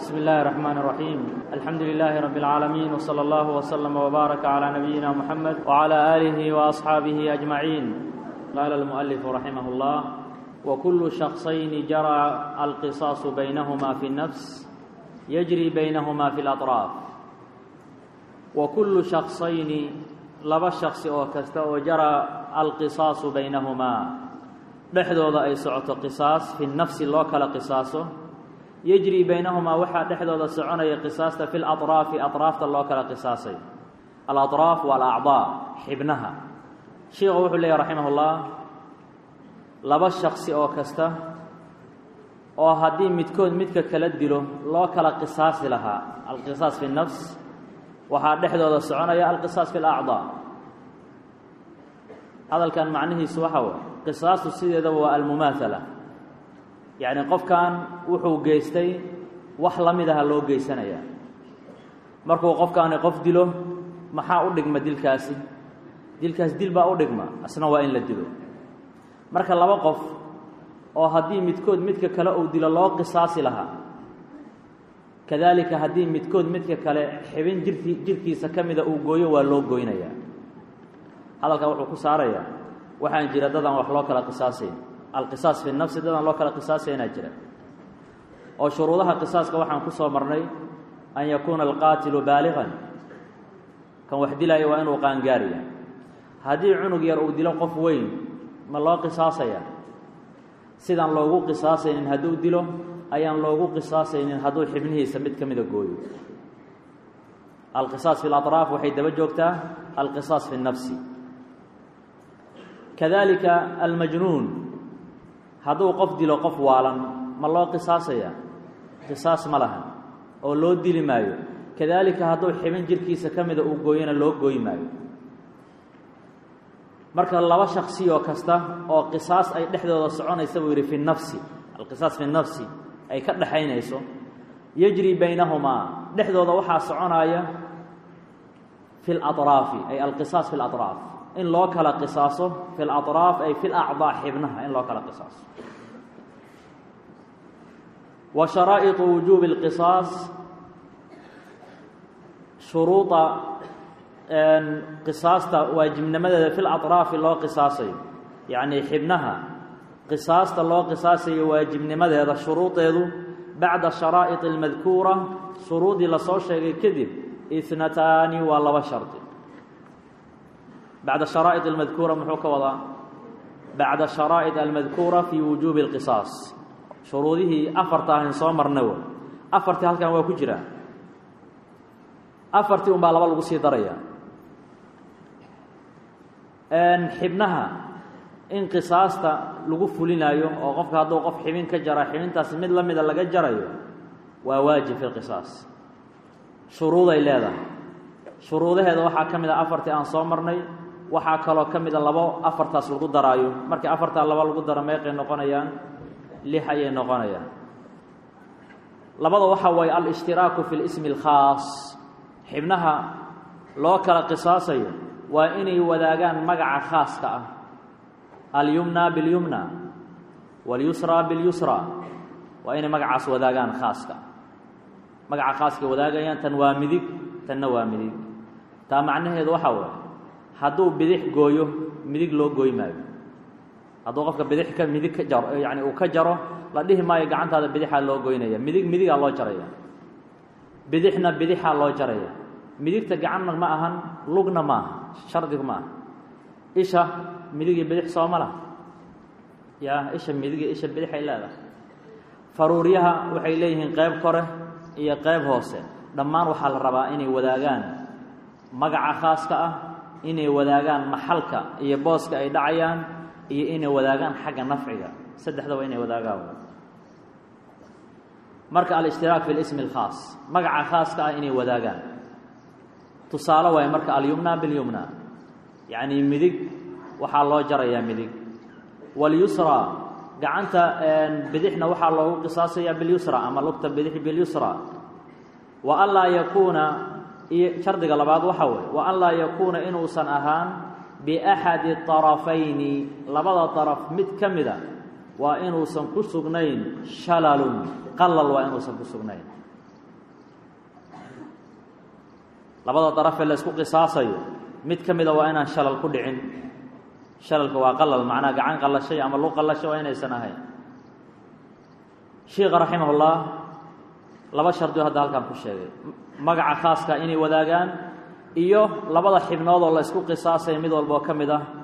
بسم الله الرحمن الرحيم الحمد لله رب العالمين وصلى الله وسلم وبارك على نبينا محمد وعلى آله وأصحابه أجمعين قال المؤلف رحمه الله وكل شخصين جرى القصاص بينهما في النفس يجري بينهما في الأطراف وكل شخصين laba shaksi oo kasta oo jara alqisaasu baynahumaa dhexdooda ay socoto qisaas fi nafsi loo kala qisaaso yejri baynahumaa waxaa dhexdooda soconaya qisaasta fi laطraafi aطraafta loo kala qisaasay alaطraaf waa alacdaa xibnaha sheikhu wuxuu leeyahy raximah اllah laba shaksi oo kasta oo haddii midkood midka kala dilo loo kala qisaasi lahaa alqisaas fi nafs waxaa dhexdooda soconaya alqisaas fi alacdaa hadalkan macnihiisu waxa way qisaastu sideedaba waa almumaathala yacni qofkan wuxuu geystay wax la mid aha loo geysanaya markuu qofkaani qof dilo maxaa u dhigma dilkaasi dilkaas dil baa u dhigma asna waa in la dilo marka laba qof oo haddii midkood midka kale uu dilo loo qisaasi lahaa kadaalika haddii midkood midka kale xibin jirki jirkiisa ka mida uu gooyo waa loo goynayaa hadalkan wuxuu ku saarayaa waxaan jira dadaan wax loo kala qisaasayn alqisaas fi nafsi dadaan loo kala qisaasaynaa jira oo shuruudaha qisaaska waxaan ku soo marnay an yakuuna alqaatilu baaligan kan wax dilaya waa inuu qaangaariya haddii cunug yar uu dilo qof weyn ma loo qisaasaya sidaan loogu qisaasaynin hadduu dilo ayaan loogu qisaasaynin hadduu xibnihiisa mid ka mida gooyo alqisaas fi اlaطraaf waxay daba joogtaa alqisaas fi الnafsi kadalika almajnuun hadduu qof dilo qof waalan ma loo qisaasaya qisaas ma laha oo loo dili maayo kadalika hadduu xibin jirkiisa ka mida uu gooyona loo gooyi maayo marka laba shaksi oo kasta oo qisaas ay dhexdooda soconaysa buu yidhi fi nafsi alqisaas fi nafsi ay ka dhaxaynayso yejri baynahumaa dhexdooda waxaa soconaya fi اlaطraafi ay alqisaas fi اlaطraaf in loo kala qisaaso fi اlaطraaf ay fi lacdaa xibnaha in loo kala qisaaso wa sharaa'iطu wujuubi اlqisaas shuruuda qisaasta waajibnimadeeda fi laطraafi loo qisaasayo yacni xibnaha qisaasta loo qisaasayo waajibnimadeeda shuruudeedu bacda sharaa'id اlmadkuura shuruudii lasoo sheegay kadib itnataani waa laba shardi bacda sharaa'id almadkuura muxuu ka wadaa bacda sharaa'id almadkuura fii wujuubi اlqisaas shuruudihii afarta ahayn soo marnay w afartii halkan waa ku jiraa afartii un baa laba lagu sii daraya xibnaha in qisaasta lagu fulinaayo oo qofka hadduu qof xibin ka jara xibintaasi mid la mida laga jarayo waa waajib fi lqisaas shuruuday leedahay shuruudaheeda waxaa ka mid a afartii aan soo marnay waxaa kaloo ka mida labo afartaas lagu daraayo markii afartaa laba lagu daro meeqay noqonayaan lix ayay noqonayaan labada waxaa waaye alishtiraaku fi lismi اlkhaas xibnaha loo kala qisaasayo waa inay wadaagaan magaca khaaska ah alyumna biاlyumna waاlyusra biاlyusra waa inay magacaas wadaagaan khaaska magaca khaaskay wadaagayaan tan waa midig tanna waa midig taa macnaheedu waxaa waaye hadduu bidix gooyo midig loo gooy maayo hadduu qofka bidix ka midig ka jaro yacni uu ka jaro la dhihi maayo gacantaada bidixaa loo goynaya midig midigaa loo jaraya bidixna bidixaa loo jaraya midigta gacanna ma ahan lugna ma aha shardigu ma aha isha midigii bidix sooma lah ya isha midiga isha bidixay leedahay faruuryaha waxay leeyihiin qayb kore iyo qayb hoose dhammaan waxaa la rabaa inay wadaagaan magaca khaaska ah inay wadaagaan maxalka iyo booska ay dhacayaan iyo inay wadaagaan xagga nafciga saddexdaba inay wadaagaan marka alاshtiraak fi اlismi اlkhaas magaca khaaska ah inay wadaagaan tusaale waaye marka alyumna biاlyumna yacni midig waxaa loo jarayaa midig waاlyusra gacanta bidixna waxaa loogu qisaasayaa biاlyusra ama lugta bidix biاlyusra wa an laa yakuuna iyo shardiga labaad waxa weeye wa an laa yakuuna inuusan ahaan biaxadi طarafayni labada طaraf mid ka mida waa inuusan ku sugnayn shalalun qalal waa inuusan ku sugnayn labada darafee la isku qisaasayo mid ka mida waa inaan shalal ku dhicin shalalka waa qalal macnaha gacan qallashay ama lu qallashay waa inaysan ahayn sheikha raximahullah laba shardioo hadda halkaan ku sheegay magaca khaaska inay wadaagaan iyo labada xibnood oo la isku qisaasaya mid walba oo ka mid ah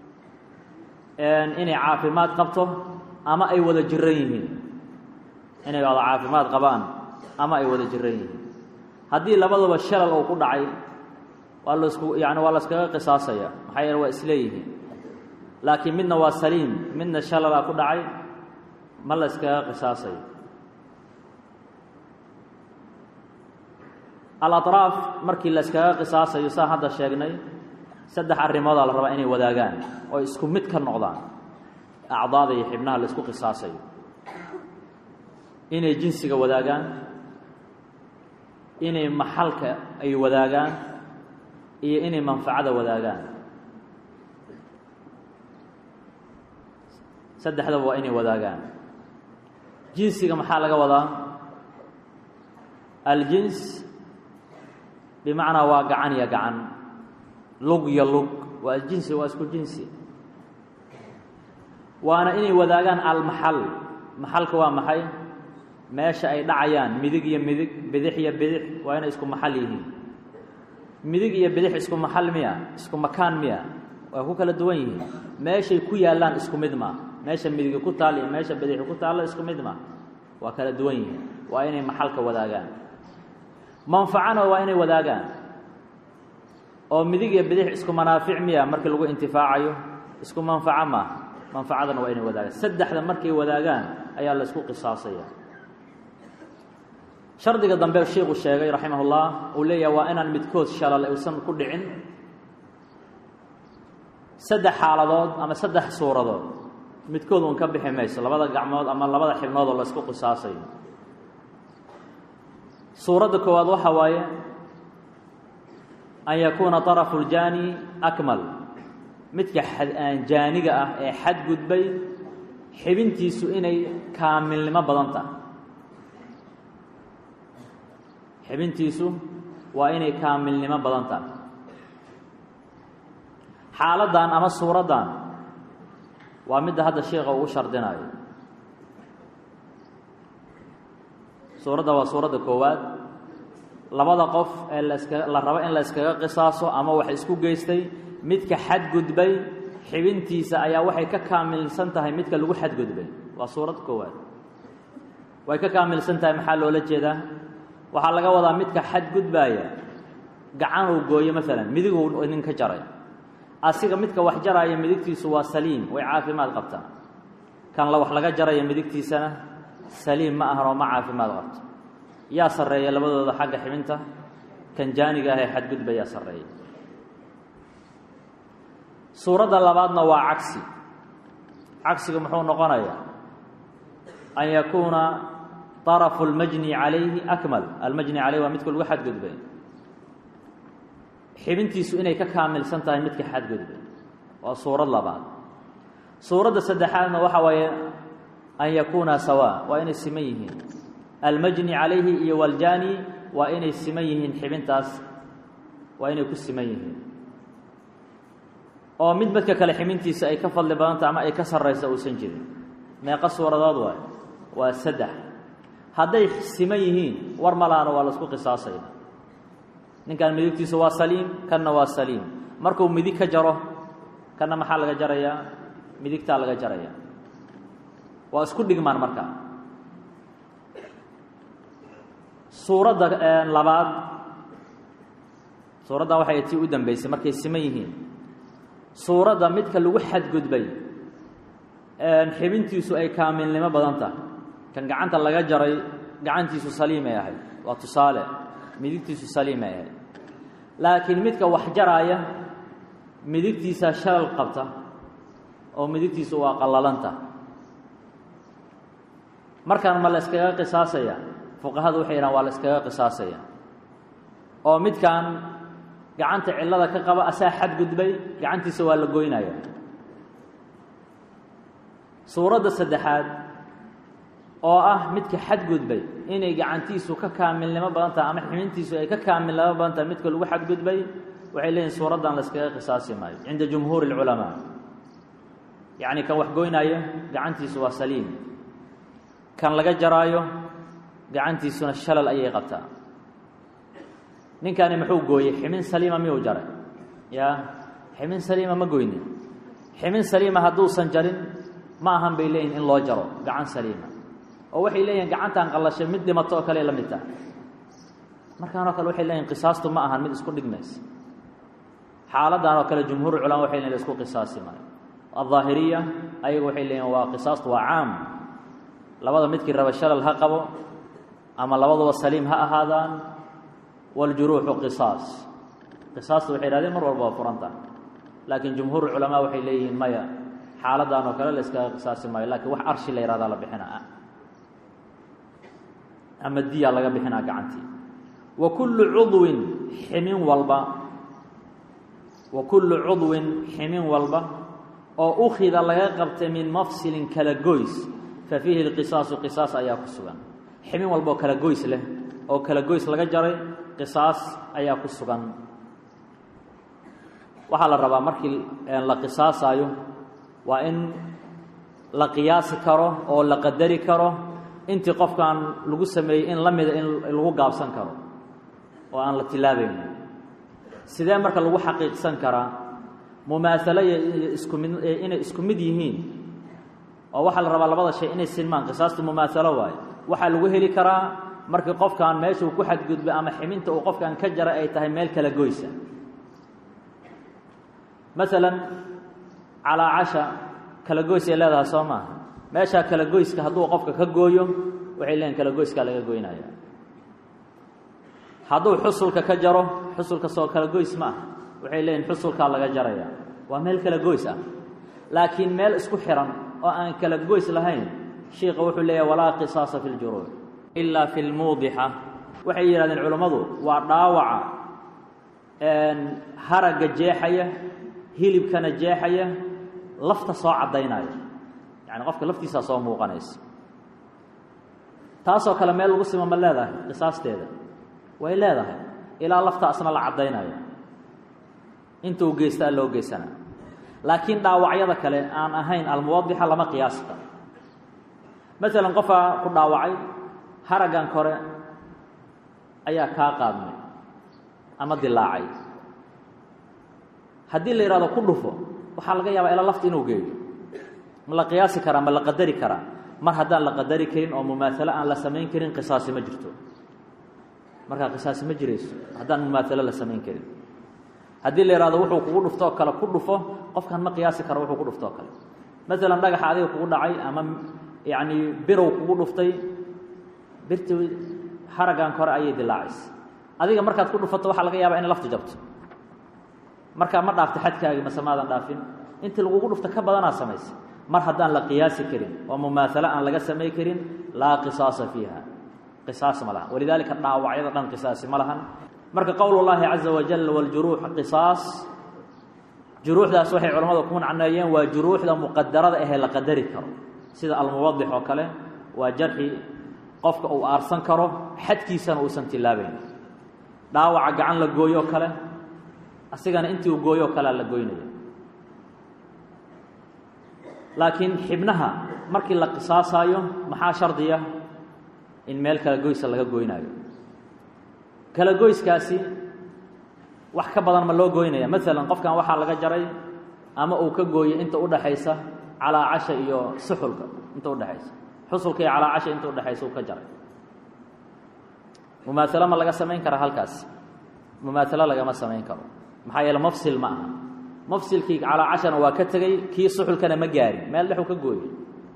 inay caafimaad qabto ama ay wada jiran yihiin inay wada caafimaad qabaan ama ay wada jiran yihiin haddii labadaba shalal uu ku dhacay waa lasku yani waa la iskaga qisaasaya maxaa yeele waa isleeyihiin laakiin midna waa saliim midna shalalaa ku dhacay ma la iskaga qisaasayo alaطraaf markii la iskaga qisaasayo saan hadda sheegnay saddex arrimoodaa la rabaa inay wadaagaan oo isku mid ka noqdaan acdaada iyo xibnaha la isku qisaasayo inay jinsiga wadaagaan inay maxalka ay wadaagaan iyo inay manfacada wadaagaan saddexdaba waa inay wadaagaan jinsiga maxaa laga wadaa aljins bimacnaa waa gacan iyo gacan lug iyo lug waa jinsi waa isku jinsi waana inay wadaagaan almaxal maxalka waa maxay meesha ay dhacayaan midig iyo midig bidix iyo bidix waa inay isku maxal yihiin midig iyo bidix isku maxal miya isku makaan miya waa ku kala duwan yihiin meeshay ku yaallaan isku mid maa meesha midigi ku taal iyo meesha bidixi ku taallo isku mid maa waa kala duwan yihiin waa inay maxalka wadaagaan manfacana waa inay wadaagaan oo midig iyo bidix isku manaafic miya markii lagu intifaacayo isku manfaco maaha manfacadana waa inay wadaagaan saddexda markay wadaagaan ayaa la isku qisaasaya shardiga dambe sheikhu sheegay raximah ullah uu leeyahay waa inaan midkood shalal uusan ku dhicin saddex xaaladood ama saddex suuradood midkood uun ka bixi mayso labada gacmood ama labada xibnood oo la isku qisaasayo suuradda koowaad waxa waaye an yakuuna طarafu اljaani akmal midka jaaniga ah ee xadgudbay xibintiisu inay kaamilnimo badan tahay xibintiisu waa inay kaamilnimo badan tahay xaaladdan ama suuraddan waa midda hadda sheikha ugu shardinayo suuradda waa suuradda koowaad labada qof ee laska la rabo in la iskaga qisaaso ama wax isku geystay midka xadgudbay xibintiisa ayaa waxay ka kaamilsan tahay midka lagu xadgudbay waa suuradda koowaad way ka kaamilsan tahay maxaa loola jeedaa waxaa laga wadaa midka xadgudbaaya gacanuu gooyo maalan midiguu nin ka jaray asiga midka wax jaraya midigtiisu waa saliim way caafimaad qabtaa kan la wax laga jaraya midigtiisana saliim ma ahan oo ma caafimaad qabto yaa sarreeya labadooda xagga xibinta kan jaaniga ah ee xadgudba yaa sarreeya suuradda labaadna waa cagsi cagsiga muxuu noqonayaa an yakuuna طarafu اlmajni calayhi akmal almajni calayhi waa midka lagu xadgudbay xibintiisu inay ka kaamilsan tahay midka xadgudbay waa suurad labaad suuradda saddexaadna waxa waaye an yakuuna sawaa waa inay siman yihiin almajni calayhi iyo waljani waa inay siman yihiin xibintaas waa inay ku siman yihiin oo mid midka kale xibintiisa ay ka fadli badanta ama ay ka sarraysa uusan jirin meeqa suuradood waay waa saddex hadday siman yihiin war malaana waa laisku qisaasaya ninkan midigtiisu waa saliim kanna waa saliim markuu midig ka jaro kanna maxaa laga jarayaa midigtaa laga jaraya waa isku dhigmaan markaa suuradda labaad suuraddan waxay tii u dambeysay markay siman yihiin suuradda midka lagu xadgudbay xibintiisu ay kaamilnimo badan tahay kan gacanta laga jaray gacantiisu saliimay ahayd waa tusaale midigtiisu saliimay ahayd laakiin midka wax jaraaya midigtiisa shalal qabta oo midigtiisu waa qallalanta markaan ma la iskaga qisaasaya fuqahadu waxay yidhahan waa la iskaga qisaasaya oo midkan gacanta cillada ka qaba asaa xadgudbay gacantiisa waa la goynaya suuradda saddexaad oo ah midka xadgudbay inay gacantiisu ka kaamilnimo badan tahay ama ximintiisu ay ka kaamilnimo badan tahay midka lagu xadgudbay waxay leeyihin suuraddan layskaga qisaasi maayo cinda jumhuuri اlculamaa yacni kan wax goynaayo gacantiisu waa saliim kan laga jaraayo gacantiisuna shalal ayay qabtaa ninkani muxuu gooyey ximin saliima miyuu jaray yaa ximin saliima ma goynin ximin saliima hadduusan jarin ma ahan bay leeyihin in loo jaro gacan saliima oo waxay leeyihin gacantan qallashay mid dhimato oo kale la mid tahay markaanoo kale waxay leeyihin qisaastu ma ahan mid isku dhigmaysa xaaladdan oo kale jumhuur culama waxay leeyihin la isku qisaasi maayo alظaahiriya ayagu waxay leeyihin waa qisaastu waa caam labada midkii raba shalal ha qabo ama labaduba saliim ha ahaadaan wاljuruuxu qisaas qisaasta waxay hahdeen mar walba waa furan tahay laakiin jumhuur culamaa waxay leeyihiin maya xaaladdan oo kale la iskaga qisaasi maayo lakiin wax arshi la yihahdaa la bixinaa ama diya laga bixinaa gacantii wa kullu cudwin ximin walba wa kullu cudwin ximin walba oo ukhida laga qabtay min mafsilin kala goys fa fiihi اlqisaasu qisaas ayaa ku sugan ximin walba oo kala goys leh oo kala goys laga jaray qisaas ayaa ku sugan waxaa la rabaa markii la qisaasaayo waa in la qiyaasi karo oo la qadari karo intii qofkan lagu sameeyey in la mida in lagu gaabsan karo oo aan la tilaabayn sidee marka lagu xaqiiqsan karaa mumaasalo iyo isku mid inay isku mid yihiin oo waxaa la rabaa labada shay inay sinmaan qisaastu mumaasalo waayo waxaa lagu heli karaa markii qofkan meesha uu ku xadgudbay ama ximinta uu qofkan ka jaray ay tahay meel kala goysa masalan calaa casha kala goys ay leedahay soo maaha meeshaa kala goyska hadduu qofka ka gooyo waxay leeyihin kala goyskaa laga goynaya hadduu xusulka ka jaro xusulka soo kala goys ma ah waxay leeyihin xusulkaa laga jaraya waa meel kala goys ah laakiin meel isku xiran oo aan kala goys lahayn shiika wuxuu leeyahay walaa qisaasa fi ljuruuc ilaa fi lmuudixa waxay yidhahdeen culammadu waa dhaawaca haragga jeexaya hilibkana jeexaya lafta soo caddaynaya yacni qofka laftiisaa soo muuqanaysa taasoo kale meel lagu simo ma leedahay qisaasteeda way leedahay ilaa lafta asna la caddaynayo inta uu geystaa loo geysana laakiin dhaawacyada kale aan ahayn almuwadixa lama qiyaasi karo masalan qofaa ku dhaawacay haraggan kore ayaa kaa qaadmay ama dilaacay haddii la yidhahdo ku dhufo waxaa laga yaabaa ilaa lafta inuu geeyo ma la qiyaasi karaa ma la qadari karaa mar haddaan la qadari karin oo mumaasalo aan la samayn karin qisaasi ma jirto markaa qisaasi ma jirayso haddaan mumaasalo la samayn karin haddii la yidhahdo wuxuu kugu dhuftoo kale ku dhufo qofkan ma qiyaasi karo wuxuu ku dhuftoo kale masalan dhagaxa adiga kugu dhacay ama yacni birow kugu dhuftay birti haraggan kore ayay dilaacaysa adiga markaad ku dhufato waxaa laga yaabaa inay laftu jabto markaa ma dhaafta xadkaagii mase maadan dhaafin intii lagugu dhufta ka badanaa samaysa mar haddaan la qiyaasi karin oo mumaasalo aan laga samay karin laa qisaasa fiiha qisaas ma lahan walidaalika dhaawacyada dhan qisaasi ma lahan marka qowl اllaahi caza wajal wاljuruux qisaas juruuxdaas waxay culamadu ku macneeyeen waa juruuxda muqadarada ahee la qadari karo sida almuwadix oo kale waa jarxi qofka uu aarsan karo xadkiisana uusan tilaabayn dhaawaca gacan la gooyoo kale asigana intii uu gooyoo kalea la goynaya laakiin xibnaha markii la qisaasaayo maxaa shardiya in meel kala goysa laga goynaayo kala goyskaasi wax ka badan ma loo goynaya maalan qofkan waxaa laga jaray ama uu ka gooyey inta udhaxaysa calaa casha iyo suxulka inta udhexaysa xusulka iyo calaa casha inta udhexaysa uu ka jaray mumaasalo ma laga samayn karaa halkaas mumaasalo lagama samayn karo maxaa yeele mafsil ma aha mafsilkii calaa cashana waa ka tegey kii suxulkana ma gaarin meel dhexuu ka gooyey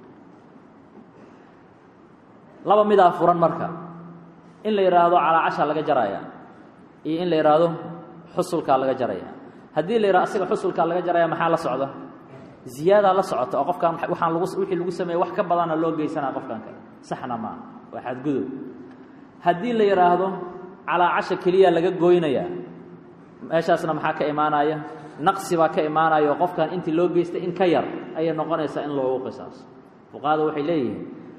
laba midaa furan marka in la yidhaahdo calaa casha laga jaraya iyo in la yidhaahdo xusulkaa laga jaraya haddii la yidhahdo asiga xusulkaa laga jaraya maxaa la socda ziyaadaa la socota oo qofkaan waxaan lagu wixii lagu sameeyey wax ka badana loo geysanaa qofkan kale saxna maaha waa xadgudub haddii la yidhaahdo calaa casha keliya laga goynayaa meeshaasna maxaa ka imaanaya naqsi baa ka imaanaya oo qofkan intii loo geystay in ka yar ayay noqonaysaa in loogu qisaaso fuqahada waxay leeyihiin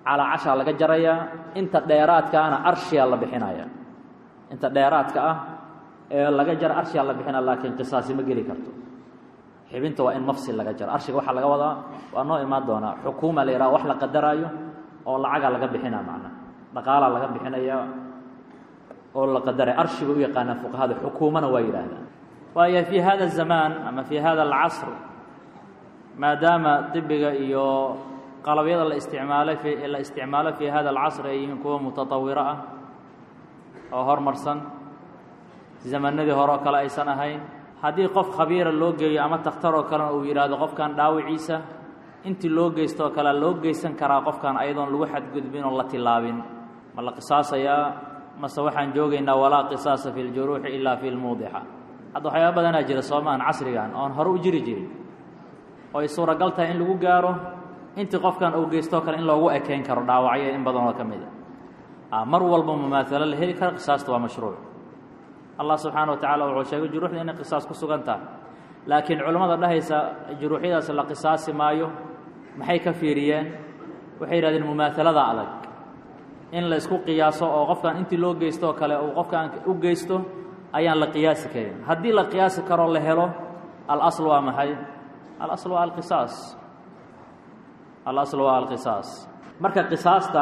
calaacashaa laga jarayaa inta dheeraadkaana arshiyaa la bixinaya inta dheeraadka ah ee laga jara arshiyaa la bixinaya laakiin qisaasi ma geli karto xibinta waa in mafsil laga jaro arshiga waxaa laga wadaa waa noo imaan doonaa xukuuma la yidhaha wax la qadaraayo oo lacagaa laga bixinaa macnaha dhaqaalaa laga bixinaya oo la qadaraya arshiga u yaqaanaan fuqahada xukuumana waa yidhaahdaan waayo fii hada الzamaan ama fii hada اlcasr maadaama dibiga iyo qalabyada la isticmaalay la isticmaalo fii hada alcasr ay yihiin kuwa mutatawiro ah oo hormarsan zamanadii hore oo kale aysan ahayn haddii qof khabiira loo geeyo ama takhtar oo kalena uu yidhaahdo qofkan dhaawiciisa intii loo geysto oo kalea loo geysan karaa qofkan ayadoon lagu xadgudbin oo la tilaabin ma la qisaasayaa mase waxaan joogaynaa walaa qisaasa fi ljuruuxi ilaa fi lmuudixa hadda waxyaaba badanaa jira soomaan casrigan oon hore u jiri jirin oo ay suuragal tahay in lagu gaaro intii qofkan uu geystoo kale in loogu ekeyn karo dhaawacyo in badanoo ka mid a mar walba mumaalo la heli kara qisaasta waa mashruuc allah subxaana wa tacala wuxuu sheegay juruuxda inay qisaas ku sugan tahay laakiin culimmada dhahaysa juruuxyadaas la qisaasi maayo maxay ka fiiriyeen waxay yidhahdeen mumaahalada adag in la isku qiyaaso oo qofkan intii loo geystooo kale uu qofkan u geysto ayaan la qiyaasi karin haddii la qiyaasi karoo la helo alasl waa maxay alasl waa alqisaas alasl waa alqisaas marka qisaasta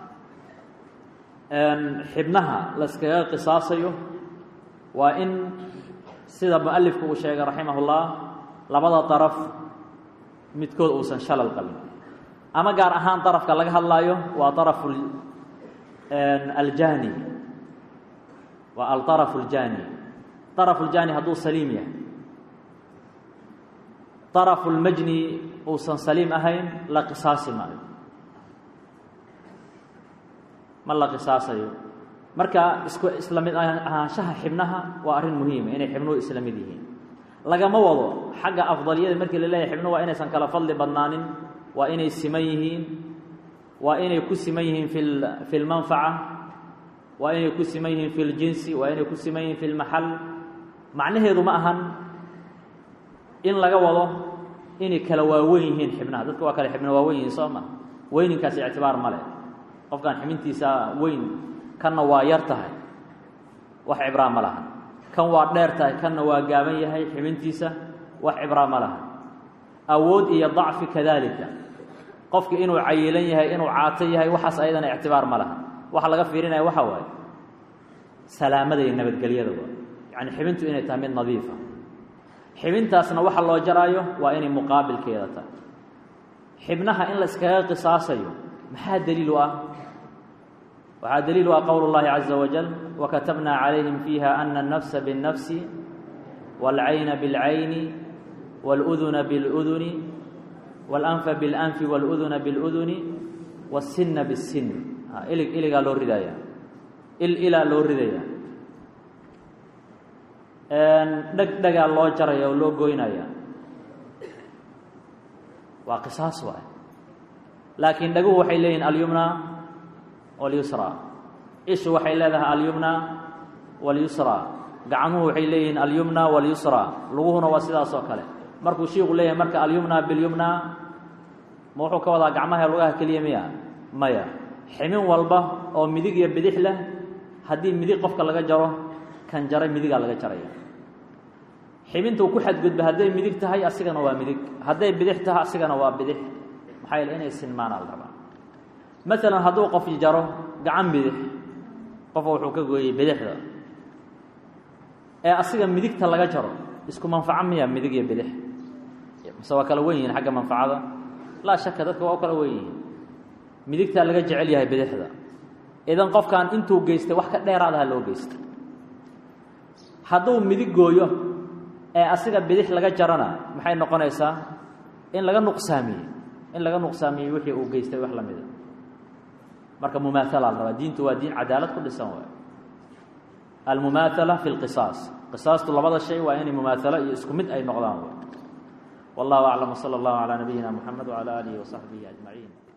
xibnaha la iskaga qisaasayo waa in sida mualifku uu sheegay raximah ullah labada daraf midkood uusan shalal qabin ama gaar ahaan darafka laga hadlaayo waa arafu aljani waa alطarafu اljani طarafu اljani hadduu saliim yahay طarafu اlmajni uusan saliim ahayn la qisaasi maayo ma la qisaasayo marka isku isla mid ahaanshaha xibnaha waa arrin muhiima inay xibnuhu isla mid yihiin lagama wado xagga afdaliyada markii la leeyahay xibnuhu waa inaysan kala fadli badnaanin waa inay siman yihiin waa inay ku siman yihiin fi fi lmanfaca waa inay ku siman yihiin fi ljinsi waa inay ku siman yihiin fi lmaxal macnaheedu ma ahan in laga wado inay kala waaweyn yihiin xibnaha dadka waa kale xibna waaweyn yihiin soo ma weyninkaas ictibaar ma leh qofkan xibintiisa weyn kanna waa yar tahay wax cibraa ma laha kan waa dheer tahay kanna waa gaaban yahay xibintiisa wax cibraa ma laha awood iyo dacfi kadalika qofki inuu cayilan yahay inuu caato yahay waxaas ayadana ictibaar ma laha waxa laga fiirinaya waxa waaye salaamada iyo nabadgelyada waa yacni xibintu inay tahay mid nadiifa xibintaasna waxa loo jaraayo waa inay muqaabilkeeda tahay xibnaha in la iskaga qisaasayo maxaa daliil u ah waxaa daliil u ah qowl اllahi caزa wajal wakatabna calayhim fiiha ana الnafsa bالnafsi wاlcayna bاlcayni wاlأduna bاlأduni wاlanfa bاlanfi wاlأduna bاlأduni wالsina bالsin ilig iligaa loo ridaya il ilaa loo ridaya dheg dhegaa loo jaraya oo loo goynaya waa qisaas waay laakiin dhaguhu waxay leeyihin alyumna walyusra ishu waxay leedahay alyumna walyusra gacmuhu waxay leeyihiin alyumna walyusra luguhuna waa sidaas oo kale markuu shiiku leeyahay marka alyumna bilyumna ma wuxuu ka wadaa gacmaha lugaha keliya miya maya ximin walba oo midig iyo bidix leh haddii midig qofka laga jaro kan jaray midigaa laga jaraya xibinta uu ku xadgudba hadday midig tahay asigana waa midig hadday bidix tahay asigana waa bidix maxaa yeele inay sinmaana la rabaa maalan hadduu qof jaro gacan bidix qofka wuxuu ka gooyey bidixda ee asiga midigta laga jaro isku manfaco miya midig iyo bidix mise waa kala wen yihiin xagga manfacada laa shaka dadka waa u kala wen yihiin midigtaa laga jecel yahay bidixda idan qofkan intuu geystay wax ka dheeraadaha loo geystay hadduu midig gooyo ee asiga bidix laga jarana maxay noqonaysaa in laga nuqsaamiyey in laga nuqsaamiyey wixii uu geystay wax la mida marka mumaathala la rabaa diintu waa diin cadaalad ku dhisan waay almumaathala fi lqisaas qisaastu labada shay waa inay mumaatalo iyo isku mid ay noqdaan wallahu aclam wsala allahu calaa nabiyina moxamed wcala aalihi wasaxbihi ajmaciin